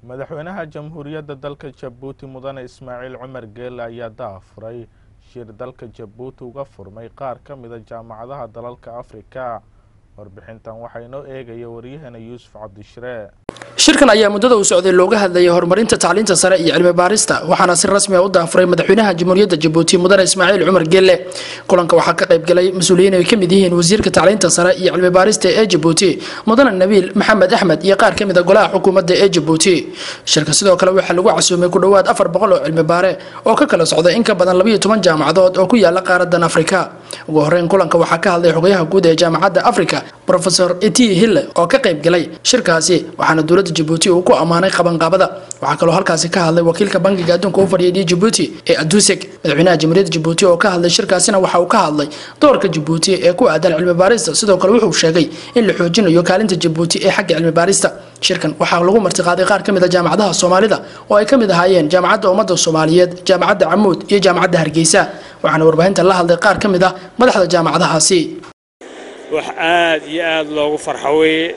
madaxweynaha jamhuuriyadda dalka jabuuti mudane ismaaciil cumar geele ayaa daafuray shir dalka jabuuti uga furmay qaar ka mida jaamacadaha dalalka afrika warbixintan waxaa inoo eegaya waryaheena yuusuf cabdishiree shirkan ayaa muddada uu socday looga hadlayay horumarinta tacliinta sare iyo cilmi baarista waxaana si rasmi a u daafuray madaxweynaha jamhuuriyadda jabuuti mudane ismaaciil cumar geelle kulanka waxaa ka qaybgalay mas-uuliyiin ay ka mid yihiin wasiirka tacliinta sare iyo cilmi baarista ee jabuuti mudane nabiil maxamed axmed iyo qaar ka mid a golaha xukuumadda ee jabuuti shirka sidoo kale waxaa lagu casuumay ku dhowaad afar boqol oo cilmi baare oo ka kala socda in ka badan labayo toban jaamacadood oo ku yaala qaaradan afrika ugu horeyn kulanka waxaa ka hadlay xogayaha guud ee jaamacadda afrika rofesor eti hille oo ka qaybgalay shirkaasi waxaana dowladda jabuuti uu ku ammaanay qabanqaabada waxaa kaloo halkaasi ka hadlay wakiilka bankiga adduunka u fadhiyay jabuuti ee aduseg madaxweynaha jamhuuriyadda jabuuti oo ka hadlay shirkaasina waxa uu ka hadlay doorka jabuuti ee ku aadan cilmi baarista sidoo kale wuxuu sheegay in la xoojinayo kaalinta jabuuti ee xagga cilmi baarista shirkan waxaa lagu martiqaaday qaar ka mid a jaamacadaha soomaalida oo ay ka mid ahaayeen jaamacadda ummadda soomaaliyeed jaamacadda camuud iyo jaamacadda hargeysa waxaana warbaahinta la hadlay qaar ka mid ah madaxda jaamacadahaasi wax aad iyo aad loogu farxo weeye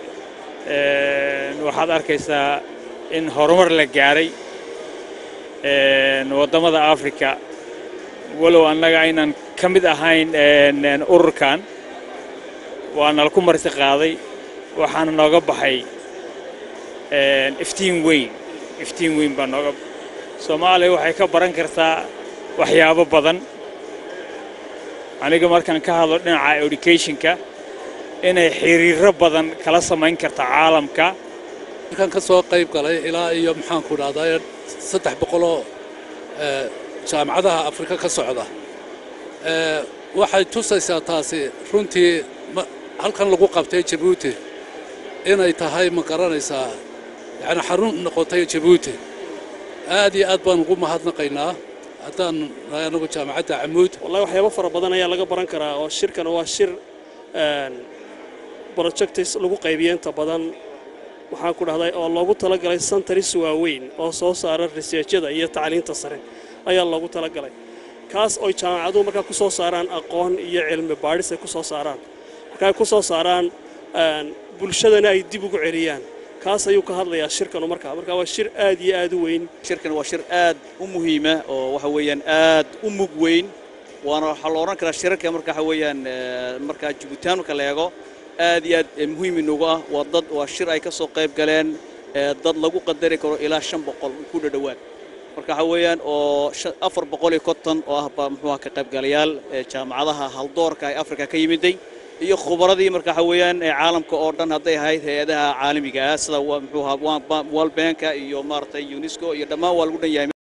waxaad arkaysaa in horumar la gaaray waddamada afrika walow annaga aynan ka mid ahayn ururkan waana laku marti qaaday waxaana nooga baxay iftiin weyn iftiin weyn baa nooga soomaaliya waxay ka baran kartaa waxyaabo badan aniga markaan ka hadlo dhinaca educationka inay xiriiro badan kala samayn karta caalamka markaan ka soo qayb galay ilaa iyo maxaanku dhahdaa saddex boqoloo jaamacadaha afrika ka socda waxay tusaysaa taasi runtii halkan lagu qabtay jabuuti inay tahay ma garanaysaa yani xarun noqotay jabuuti aad iyo aad baan ugu mahadnaqaynaa haddaan nahay anagu jaamacadda camuud wallahi waxyaabo fara badan ayaa laga baran karaa oo shirkan waa shir projectis lagu qaybiyo inta badan waxaan ku dhahday oo loogu talagalay santaris waaweyn oo soo saara riseejyada iyo tacliinta sare ayaa loogu talagalay kaas oy jaamacaduhu markaa ku soo saaraan aqoon iyo cilmi baadhis ay ku soo saaraan markaa ay ku soo saaraan bulshadana ay dib ugu celiyaan kaas ayuu ka hadlayaa shirkanu markaa marka waa shir aad iyo aad u weyn shirkan waa shir aad u muhiima oo waxa weeyaan aad u mug weyn waana waxaa la odhan karaa shirarka marka waxa weeyaan markaa jibuutaan marka la eego aad iyo aad muhiim inugu ah waa dad waa shir ay ka soo qayb galeen dad lagu qadari karo ilaa shan boqol ku dhadhowaad marka waxa weeyaan oo afar boqol iyo konton oo ah baa muxuuha ka qaybgalayaal jaamacadaha haldoorka ee afrika ka yimiday iyo khubaradii marka waxa weeyaan caalamka oo dhan hadday ahayd hay-adaha caalamiga ah sida muxuuha world banka iyo maaragtay unesco iyo dhammaan waa lagu dhan yahay